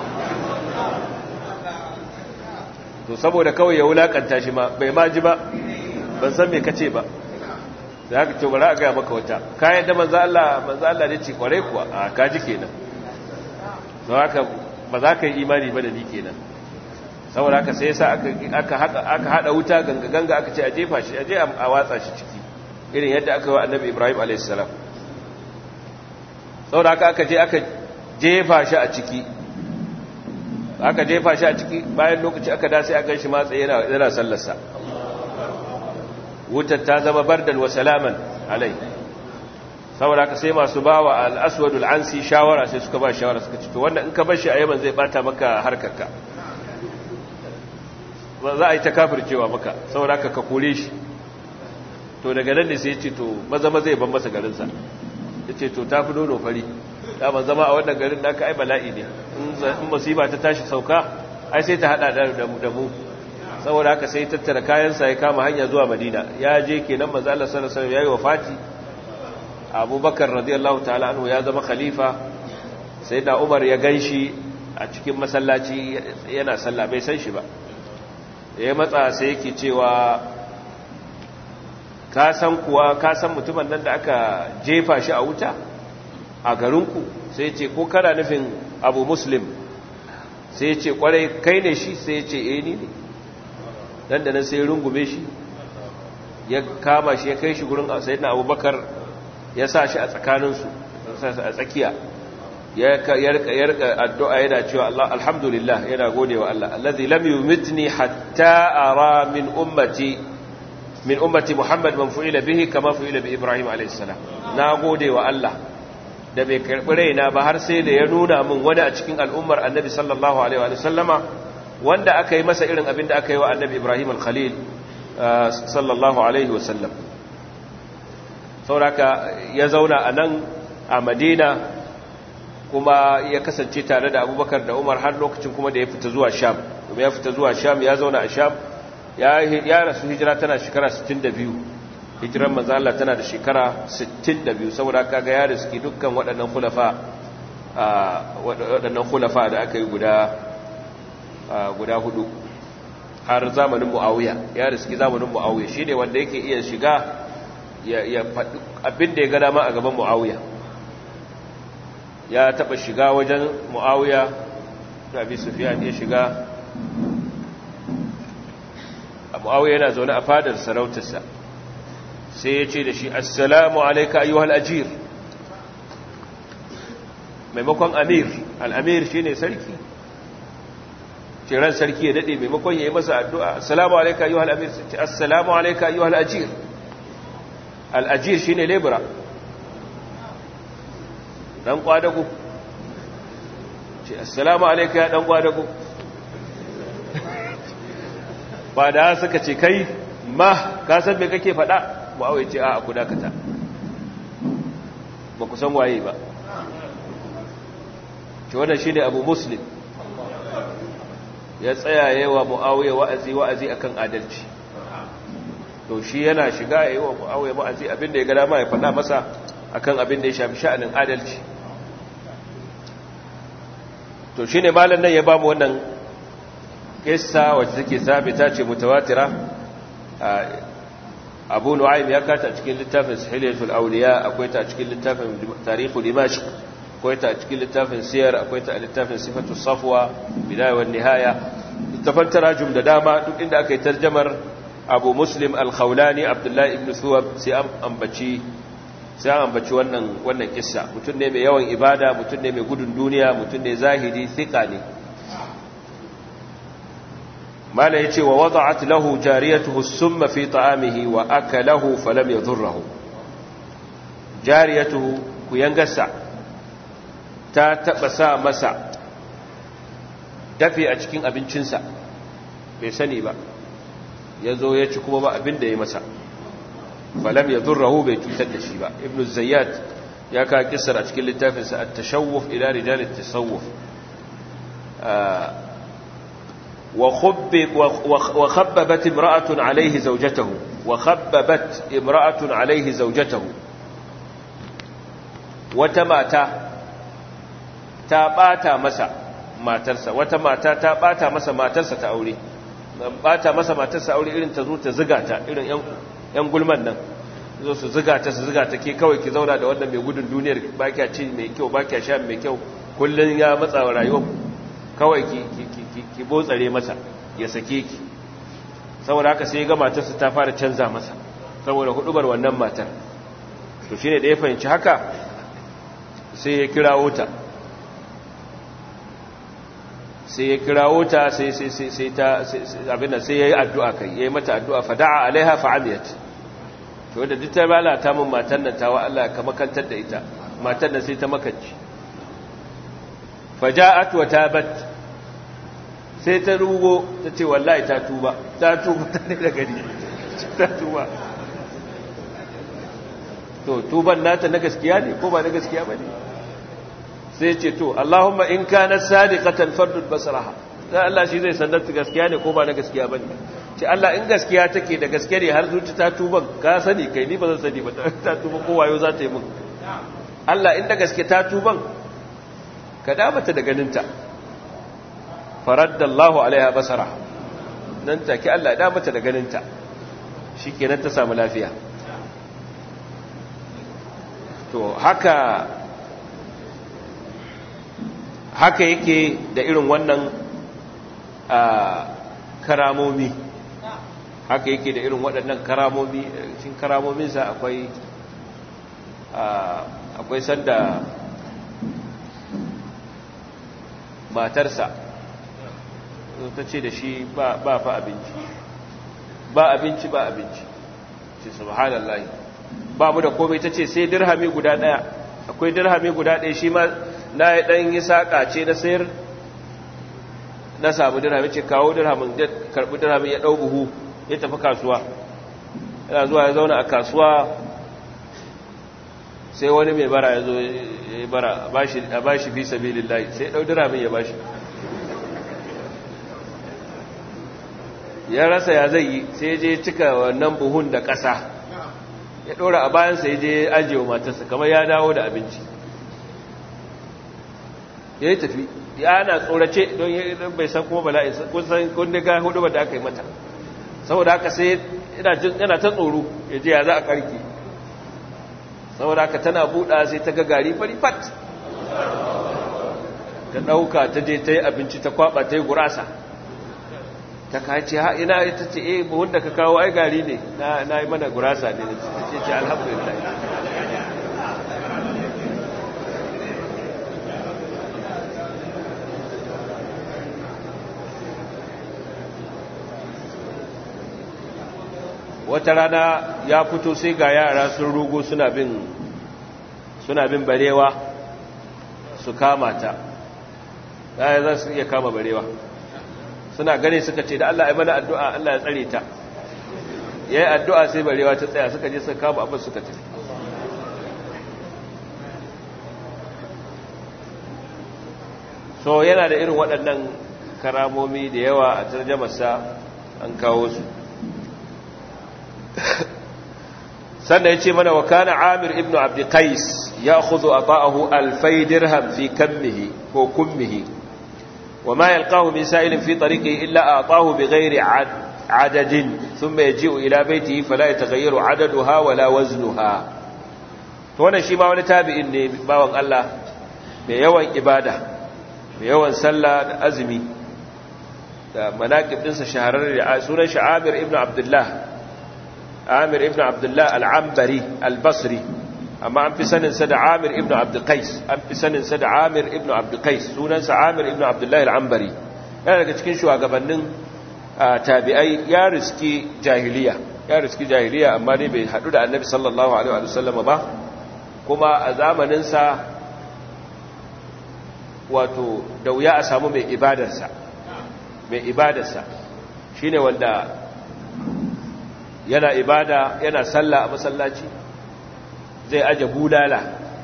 to saboda kawai ya wulakanta shi ma bai ma ji ba ban san me kace ba da haka to bari a gaya maka wata ka yadda manzan Allah manzan Allah ne ce kwarai kuwa a ka ji kenan to haka ba za ka yi imani ba da ni kenan saboda haka sai yasa aka aka hada wuta ganga ganga aka ce a jefa shi a je a watsa shi ciki irin yadda aka yi wa annabi Ibrahim alayhis salam saboda haka aka je aka jefa shi a ciki aka jefa shi a ciki bayan lokaci aka da sai aka shi matsa yana yana sallarsa wutar ta zama bardan wa salaman alai saboda haka sai masu bawa al-aswadul ansi shawara sai suka ba shawara suka ce to wannan in ka bar shi a yaman zai bata maka harkarka ba za a yi ta kafircewa maka saboda haka ka kore shi to daga nan ne sai ya ce to maza maza ya ban masa garinsa ya ce to ta fi nono fari daman zama a wannan garin da aka ai bala'i ne in masifa ta tashi sauka ai sai ta hada da mu saboda haka sai tattara kayansa ya kama hanya zuwa madina ya je kenan manzo Allah sallallahu alaihi wasallam yayi wafati abubakar radiyallahu ta'ala anhu ya zama khalifa sai da umar ya ganshi a cikin masallaci yana sallah bai san shi ba ya matsa sai yake cewa ka san kuwa ka san mutumin nan da aka jefa shi a wuta a garinku sai ce ko kana nufin abu muslim sai ce kwarai kai ne shi sai ce eh ni ne dan da nan sai rungume shi ya kama shi ya kai shi gurin sayyidina abubakar ya sa shi a tsakaninsu a tsakiya ya rika addu'a yana cewa Allah alhamdulillah yana gode wa Allah allazi lam yumitni hatta ara min ummati min ummati Muhammad man fu'ila bihi kama fu'ila bi Ibrahim alayhis salam na gode wa Allah da bai karbi raina ba har sai da ya nuna min wani a cikin al'ummar Annabi sallallahu alaihi wa sallama wanda aka yi masa irin abin da aka yi wa Annabi Ibrahim al-Khalil sallallahu alaihi wa sallam sauraka ya zauna a nan a Madina kuma ya kasance tare da Abubakar da Umar har lokacin kuma da ya fita zuwa Sham kuma ya fita zuwa Sham ya zauna a Sham ya rasu hijira tana shekara 62 hijiran manzo Allah tana da shekara 62 saboda kaga ya riski dukkan waɗannan khulafa waɗannan khulafa da aka yi guda guda hudu har zamanin Muawiya ya riski zamanin Muawiya shine wanda yake iya shiga ya faɗi abin da ya ga dama a gaban Muawiya ya taɓa shiga wajen Muawiya da Abi Sufyan ya shiga mu'awiyya yana zaune a fadar sarautarsa sai ya ce da shi assalamu alaika ayyuhal ajir maimakon amir al'amir shi ne sarki ciran sarki ya daɗe maimakon ya yi masa addu'a assalamu alaika ayyuhal amir ce assalamu alaika ayyuhal ajir al'ajir shi ne lebura ɗan ƙwadago ce assalamu alaika ya ɗan ƙwadago ba da suka ce kai ma ka san me kake faɗa mu'awai ce a ku dakata ba ku san waye ba ce wannan shine abu muslim ya tsaya yawa mu'awai wa'azi wa'azi akan adalci to shi yana shiga yayi wa mu'awai wa'azi abinda ya ga dama ya faɗa masa akan abin da ya shafi sha'anin adalci to shine malam nan ya ba mu wannan kissa wacce take sabita ce mutawatira abu nu'aym ya kata cikin littafin sahihatul awliya akwai ta cikin littafin tarihu dimashq akwai ta cikin littafin siyar akwai ta littafin sifatu safwa bidaya wan nihaya littafin tarajum da dama duk inda aka yi tarjamar abu muslim al-khawlani abdullahi ibn suwab sai an ambaci sai an ambaci wannan wannan kissa mutum ne mai yawan ibada mutum ne mai gudun duniya mutum ne zahidi thika ne mala yace wa wada'at lahu jariyatuhu summa fi ta'amihi wa akalahu falam yadhurruhu jariyatuhu kuyangasa ta taba sa masa dafi a cikin abincinsa bai sani ba yazo ya ci kuma ba abin da ya masa falam yadhurruhu bai cutar da shi ba ibnu zayyad ya ka kissar a cikin littafinsa at-tashawuf ila rijal at-tasawuf وخبب وخببت امرأة عليه زوجته وخببت امرأة عليه زوجته وتماتا تاباتا مسا matarsa wata mata ta bata masa matarsa ta aure bata masa matarsa aure irin ta zo ta ziga ta irin yan gulman nan zo su ziga ta su ziga ta ke kawai ki zauna da wannan mai gudun duniyar ba kya ci mai kyau ba kya sha mai kyau kullun ya matsa wa rayuwar kawai ki ki botsare masa ya sake ki saboda haka sai ga matarsa ta fara canza masa saboda hudubar wannan matar to shine da ya fahimci haka sai ya kirawo ta sai ya kirawo ta sai sai sai sai ta abin da sai yayi addu'a kai yayi mata addu'a fada'a alaiha fa'amiyat to da duk ta lalata min matar nan tawa Allah ka makantar da ita matar nan sai ta makanci faja'at wa tabat sai ta rugo ta ce wallahi ta tuba ta tuba ta ne da gari ta tuba to tuban nata na gaskiya ne ko ba na gaskiya ba ne sai ce to Allahumma in kana sadiqatan fardud basaraha dan Allah shi zai sanar ta gaskiya ne ko ba na gaskiya ba ne ce Allah in gaskiya take da gaskiya ne har zuci ta tuban ka sani kai ni ba zan sani ba ta tuba ko wayo za ta yi mun Allah in da gaske ta tuban ka damata da ganinta faradda Allahu alaiha basara nan take Allah ya mata da ganinta shikenan ta samu lafiya to haka haka yake da irin wannan karamomi haka yake da irin waɗannan karamomi cikin karamominsa akwai akwai sanda matarsa ta ce da shi ba fa abinci ba abinci ba abinci ce subhanallah ba mu da komai ta ce sai dirhami guda daya akwai dirhami guda daya shi ma na yi dan yi saka ce na sayar na samu dirhami ce kawo dirhamin da karbi dirhamin ya dau buhu ya tafi kasuwa yana zuwa ya zauna a kasuwa sai wani mai bara ya zo ya bara a bashi fi sabilillahi sai ya dau dirhamin ya bashi ya rasa ya zai yi sai je cika wannan buhun da ƙasa ya ɗora a bayansa ya je ajiye matarsa kamar ya dawo da abinci ya yi tafi ya na tsorace don bai san kuma bala'in kusan kundin ga hudu ba da aka yi mata saboda haka sai yana ta tsoro ya je ya za a karki saboda haka tana buɗa sai ta ga gari fari fat ta ɗauka ta je ta yi abinci ta kwaɓa ta yi gurasa ta kace ha ina ita ce eh buhun da ka kawo ai gari ne na yi mana gurasa ne ce ce alhamdulillah wata rana ya fito sai ga yara sun rugo suna bin suna bin barewa su kama ta ya za su iya kama barewa suna gane suka ce da Allah ya mana addu'a Allah ya tsare ta yayi addu'a sai barewa ta tsaya suka je suka kama abin suka tafi so yana da irin waɗannan karamomi da yawa a tarjamarsa an kawo su sannan ya ce mana wa kana amir ibn abdi qais ya khudu ata'ahu alfai dirham fi kammihi ko kummihi وما يلقاه من سائل في طريقه إلا أعطاه بغير عد adadin thumma yaji'u ila baitihi fala yataghayyaru adaduha wala waznuha to wannan shi ma wani tabi'in ne bawan Allah mai yawan ibada mai yawan sallah da azumi da manaqib dinsa shahararre da sunan shi Amir ibn Abdullah Amir ibn Abdullah al-Ambari al-Basri amma an fi sanin sa da Amir ibn Abd Qais an fi sanin sa da Amir ibn Abd Qais sunan sa Amir ibn Abdullah al-Ambari yana daga cikin shugabannin tabi'ai ya riski jahiliya ya riski jahiliya amma dai bai hadu da Annabi sallallahu alaihi wa sallam ba kuma a zamanin sa wato da wuya a samu mai ibadarsa mai ibadarsa shine wanda yana ibada yana sallah a masallaci zai aje bulala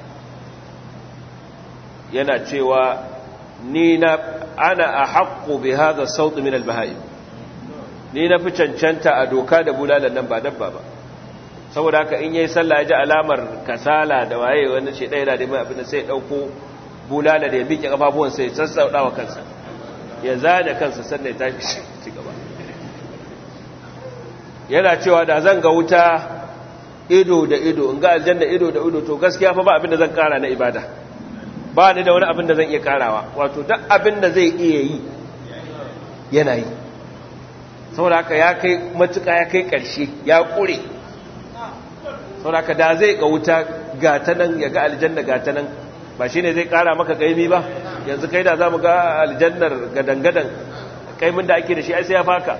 yana cewa ni na ana a haƙƙo bi haza sautu min albahai ni na fi cancanta a doka da bulalan nan ba dabba ba saboda haka in yayi sallah ya ji alamar kasala da waye wani ce ɗaya na da mai abin da sai ɗauko bulala da ya miƙe ƙafafuwan sai sassauɗa wa kansa ya zane kansa sannan ya tafi ci gaba yana cewa da zan ga wuta ido da ido in ga aljanna ido da ido to gaskiya fa ba abin da zan kara na ibada ba ni da wani abin da zan iya karawa wato duk abin da zai iya yi yana yi saboda haka ya kai matuƙa ya kai ƙarshe ya ƙure saboda haka da zai ga wuta gata nan ya ga aljanna gata nan ba shine zai kara maka kaimi ba yanzu kai da za mu ga aljannar gadangadan kaimin da ake da shi ai sai ya faka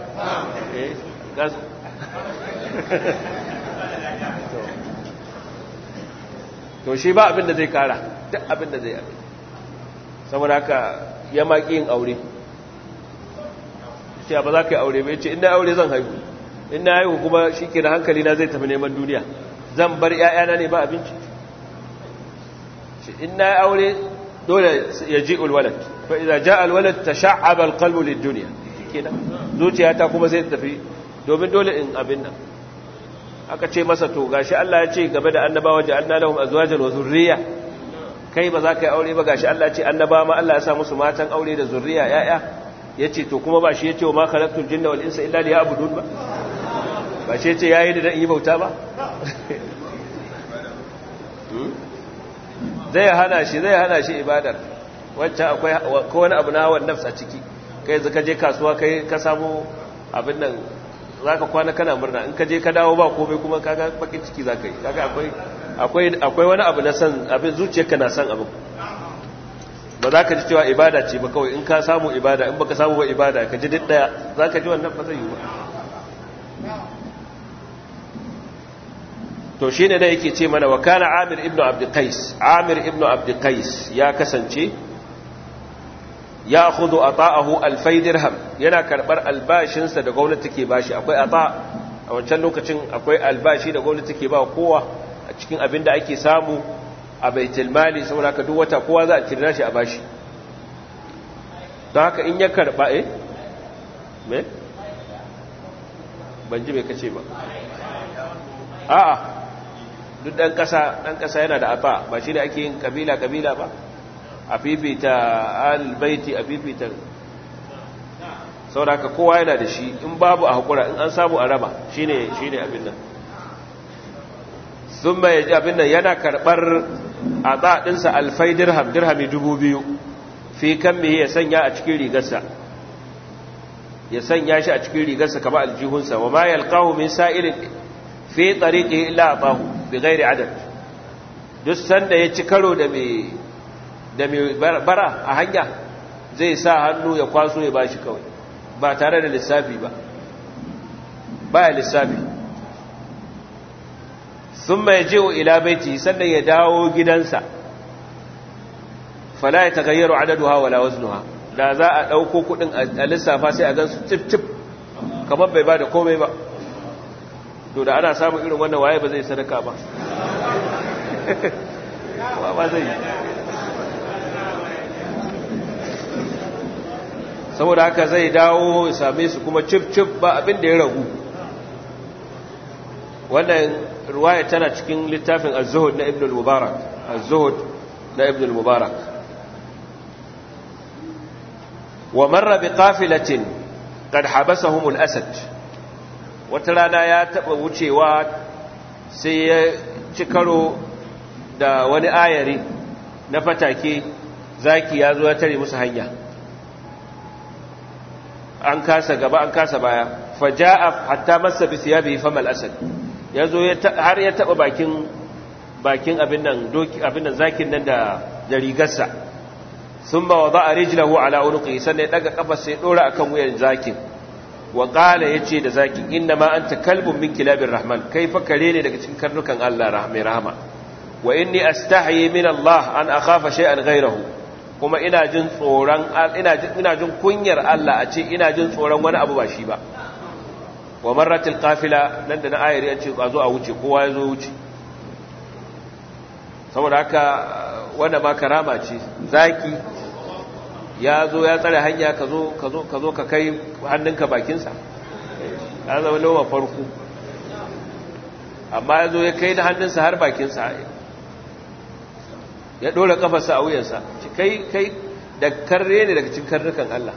to shi ba abin da zai kara duk abin da zai abin saboda haka ya maki yin aure shi ba za ka yi aure bai ce ina aure zan haihu ina haihu kuma shi ke da hankali na zai tafi neman duniya zan bar ‘ya'yana ne ba abinci shi ina yi aure dole ya ji ulwalat fa idan ja alwalat ta sha'abar kalbulin duniya zuciyata kuma sai tafi domin dole in abin nan aka ce masa to gashi Allah ya ce game da annabawa ja'alna lahum azwajan wa zurriya kai ba za ka yi aure ba gashi Allah ya ce annaba ma Allah ya sa musu matan aure da zurriya yaya yace to kuma ba shi yace wa ma khalaqtul jinna wal insa illa liya'budun ba ba shi yace yayi da dan yi bauta ba zai hana shi zai hana shi ibadar wancan akwai ko wani abu na hawan nafs a ciki kai zaka je kasuwa kai ka samu abin nan za ka kwana kana murna in ka je ka dawo ba komai kuma kaga bakin ciki za ka yi kaga akwai wani abu na san abin zuciyarka na san abin ba za ka ji cewa ibada ce ba kawai in ka samu ibada in baka samu ba ibada ka ji duk daya za ka ji wannan ba zai yi ba to shi ne da yake ce mana wa kana amir ibn abdulkais amir ibn abdulkais ya kasance ya khudu ata'ahu alfai dirham yana karbar albashinsa da gwamnati ke bashi akwai ata a wancan lokacin akwai albashi da gwamnati ke ba kowa a cikin abin da ake samu a baitul mali saboda haka duk wata kowa za a kira shi a bashi don haka in ya karba eh me ban ji me kace ba a'a duk dan kasa dan kasa yana da ata ba shi da ake yin kabila kabila ba a fifita albaiti a fifita sauraka kowa yana da shi in babu a haƙura in an samu a raba shi ne abin nan sun mai abin nan yana karɓar a tsaɗinsa alfai dirham dirhami dubu biyu fi kan mai ya sanya a cikin rigarsa ya sanya shi a cikin rigarsa kama aljihunsa wa ma yalqahu min sa'ilin fi tariqihi illa atahu bi ghairi adad duk sanda ya ci karo da mai da mai bara a hanya zai sa hannu ya kwaso ya bashi kawai ba tare da lissafi ba baya lissafi sun mai jiwo ila baiti sannan ya dawo gidansa fala ya tagayyaru adaduha wala waznuha da za a ɗauko kuɗin a lissafa sai a gan su tif-tif kamar bai ba da komai ba to da ana samun irin wannan waye ba zai sadaka ba ba zai saboda haka zai dawo ya same su kuma cif-cif ba abin da ya ragu wannan ruwaya tana cikin littafin az-zuhud na ibn al-mubarak az-zuhud na ibn al-mubarak wa marra bi qafilatin qad habasahum al-asad wata rana ya taɓa wucewa sai ya ci karo da wani ayari na fatake zaki ya zo ya tare musu hanya an kasa gaba an kasa baya faja'a hatta masa bi siyabi famal asad yazo har ya taba bakin bakin abin nan doki abin nan zakin nan da da rigarsa thumma wada'a rijlahu ala unuqi sannan ya daga kafa sai dora akan wuyan zakin wa qala yace da zakin inna ma anta kalbun min kilabir rahman kai fa kare ne daga cikin karnukan Allah rahmai rahama wa inni astahi min Allah an akhafa shay'an ghayrahu kuma ina jin tsoron ina jin ina jin kunyar Allah a ce ina jin tsoron wani abu ba shi ba wa marratil qafila nan da na ayari an ce a zo a wuce kowa ya zo wuce saboda haka wanda ma karama ce zaki ya zo ya tsare hanya ka zo ka zo ka zo ka kai hannunka bakinsa ya zama lauma farko amma ya zo ya kai da hannunsa har bakinsa ya ɗora kafarsa a wuyansa kai kai da karre ne daga cikin karnukan Allah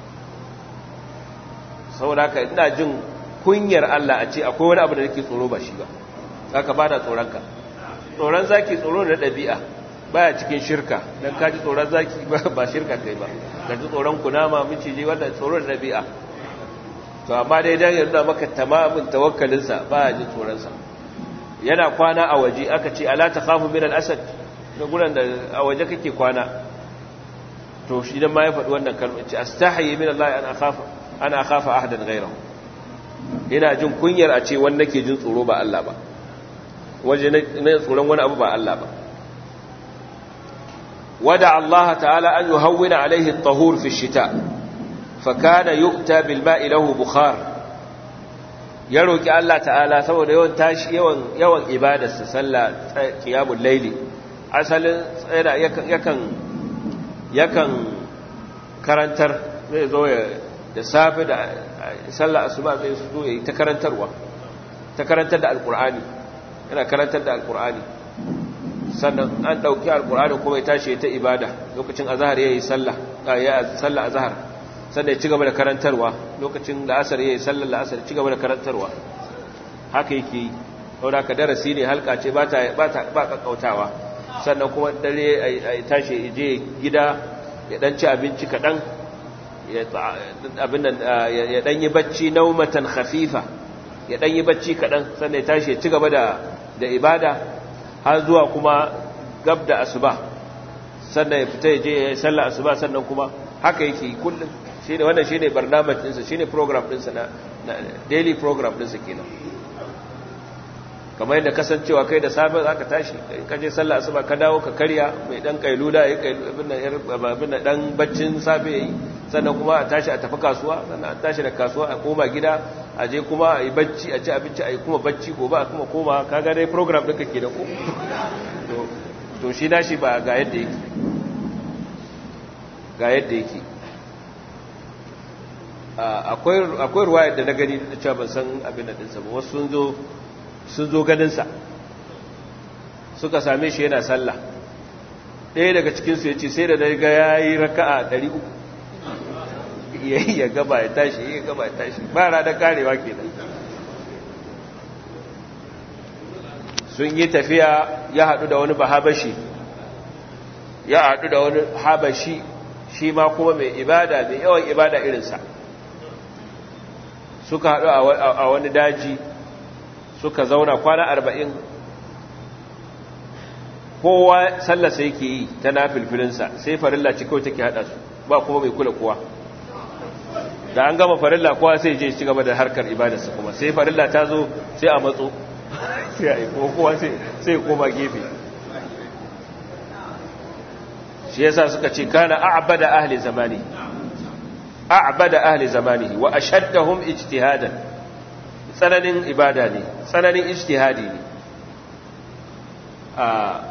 saboda haka ina jin kunyar Allah a ce akwai wani abu da nake tsoro ba shi ba haka ba na tsoronka tsoron zaki tsoro da ɗabi'a baya cikin shirka don kaji tsoron zaki ba shirka kai ba ka ji tsoron kunama miciji wanda tsoro da ɗabi'a to amma dai dan yanzu maka tamamin tawakkalinsa baya jin tsoronsa yana kwana a waje aka ce ala ta khafu min al-asad da guran da a waje kake kwana to shi dan ma ya faɗi wannan kalmar ce astahi min Allah an akhafa ana akhafa ahadan ghayrahu ina jin kunyar a ce wanda nake jin tsoro ba Allah ba waje na tsoron wani abu ba Allah ba wada Allah ta'ala an yuhawwina alaihi at-tahur fi ash-shita fa kana yu'ta bil ma'i lahu bukhar ya roki Allah ta'ala saboda yawan tashi yawan yawan ibadarsa sallah qiyamul layli asalin tsaya yakan yakan karantar zai zo ya da safe da sallah asuba zai zo ya yi ta karantarwa ta karantar da alqur'ani yana karantar da alqur'ani sannan an dauki alqur'ani kuma ya tashi ta ibada lokacin azhar yayi sallah ya sallah azhar sannan ya ci gaba da karantarwa lokacin la'asar yayi sallar la'asar ci gaba da karantarwa haka yake yi saboda ka darasi ne halka ce ba ta ba ta ba kakkautawa sannan kuma dare a tashi je gida ya dan ci abinci kaɗan ya dan yi bacci naumatan khafifa ya dan yi bacci kaɗan sannan ya tashi ya ci gaba da ibada har zuwa kuma gab da asuba sannan ya fita ya je ya yi sallah asuba sannan kuma haka yake kullum shi ne wannan shi ne barnamaj ɗinsa shi ne program ɗinsa na daily program ɗinsa kenan kamar yadda kasancewa kai da safe za ka tashi ka je sallah asuba ka dawo ka karya mai dan kailula ya abin dan baccin safe yayi sannan kuma a tashi a tafi kasuwa sannan a tashi da kasuwa a koma gida a je kuma a yi bacci a ci abinci a yi kuma bacci gobe a kuma koma kaga dai program ɗinka ke da ku to shi nashi ba ga yadda yake ga yadda yake akwai ruwayar da na gani da cewa ban san abin da ɗinsa ba wasu sun zo sun zo ganinsa suka same shi yana sallah ɗaya daga cikinsu ya ce sai da daga ya yi raka'a 300 ya yi ya gaba ya tashi ya gaba ya tashi ba ranar karewa ke nan sun yi tafiya ya haɗu da wani bahabashi ya haɗu da wani habashi shi ma kuma mai ibada mai yawan ibada irinsa suka haɗu a wani daji suka zauna kwana arba'in kowa sallasa yake yi ta na filfilinsa sai farilla ci kawai take haɗa su ba kuma mai kula kowa da an gama farilla kowa sai je ci gaba da harkar ibadarsa kuma sai farilla ta zo sai a matso sai a yi kowa sai koma gefe shi yasa suka ce kana a'bada ahli zamani a'bada ahli zamani wa ashaddahum ijtihadan tsananin ibada ne tsananin ijtihadi ne a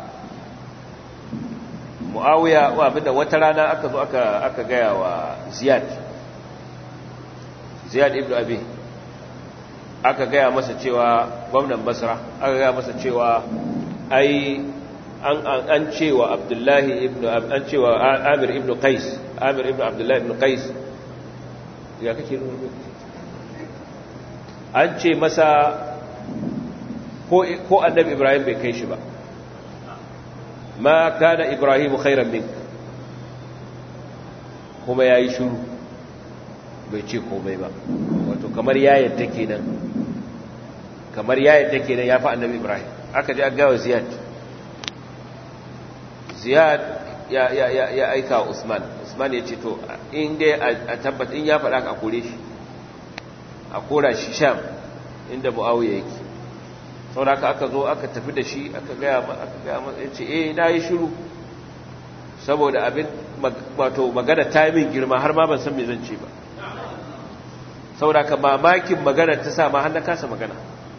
muawiya wa abinda wata rana aka zo aka aka gaya wa ziyad ziyad ibn abi aka gaya masa cewa gwamnan basra aka gaya masa cewa ai an an cewa abdullahi ibn an cewa amir ibn qais amir ibn abdullahi ibn qais ya kake nuna an ce masa ko annabi ibrahim bai kai shi ba ma kana ibrahim khairan min kuma ya yi shuru bai ce komai ba wato kamar ya yadda kenan kamar ya yadda kenan ya fi annabi ibrahim aka ji agawa ziyad ziyad ya, ya, ya, ya aika wa usman usman ya ce to in dai a tabbata in ya faɗa ka kore shi a kora shi sham inda mu'awiyya yake saboda haka aka zo aka tafi da shi aka gaya aka gaya masa yace eh na yi shiru saboda abin wato magana ta yi min girma har ma ban san me zan ce ba saboda ka mamakin magana ta sa ma har na kasa magana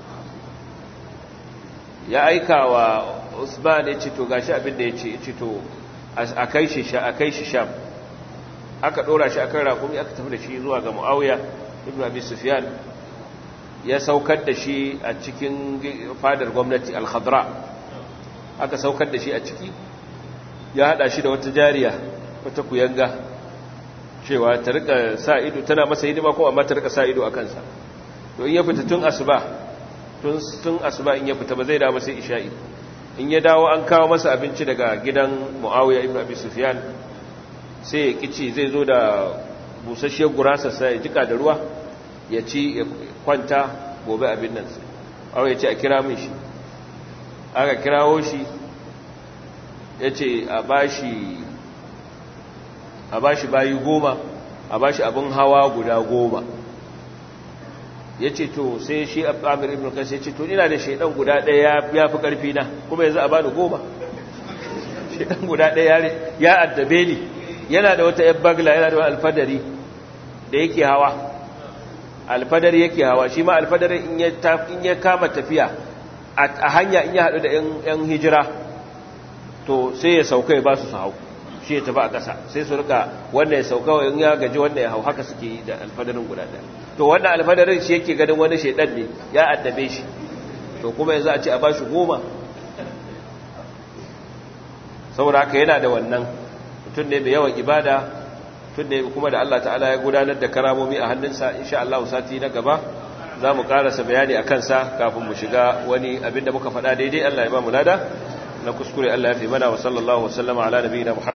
ya aika wa Usman ya ce to gashi abin da ya ce ya ce to a kai shi sha a kai shi sham aka dora shi akan rakumi aka tafi da shi zuwa ga Muawiya ibn Abi Sufyan ya saukar da shi a cikin fadar gwamnati al-Khadra aka saukar da shi a ciki ya hada shi da wata jariya wata kuyanga cewa ta rika sa ido tana masa hidima ko amma ta rika sa ido a kansa to in ya fita tun asuba tun tun asuba in ya fita ba zai dawo sai isha'i in ya dawo an kawo masa abinci daga gidan Muawiya ibn Abi Sufyan sai ya kici zai zo da busasshiyar gurasa sai ya jika da ruwa ya ci ya kwanta gobe abin nan sai Muawiya ya ce a kira min shi aka kirawo shi ya ce a bashi a bashi bayi goma a bashi abin hawa guda goma ya ce to sai shi amir ibn kasi ya ce to ina da shaidan guda ɗaya ya fi ƙarfi na kuma yanzu a bani goma shaidan guda ɗaya ya addabe ni yana da wata yan bagla yana da wani alfadari da yake hawa alfadari yake hawa shi ma alfadari in ya kama tafiya a hanya in ya haɗu da yan hijira to sai ya sauka ya ba su su hau shi ya tafi a ƙasa sai su rika wannan ya sauka in ya gaji wannan ya hau haka suke yi da alfadarin guda ɗaya to wannan alfadarin shi yake ganin wani shaidan ne ya addabe shi to kuma yanzu a ce a ba shi goma saboda haka yana da wannan mutum ne mai yawan ibada mutum ne kuma da Allah ta'ala ya gudanar da karamomi a hannunsa insha Allah sati na gaba za mu karasa bayani a kansa kafin mu shiga wani abin da muka faɗa daidai Allah ya ba mu lada na kuskure Allah ya fi mana wa sallallahu wasallama ala nabiyina Muhammad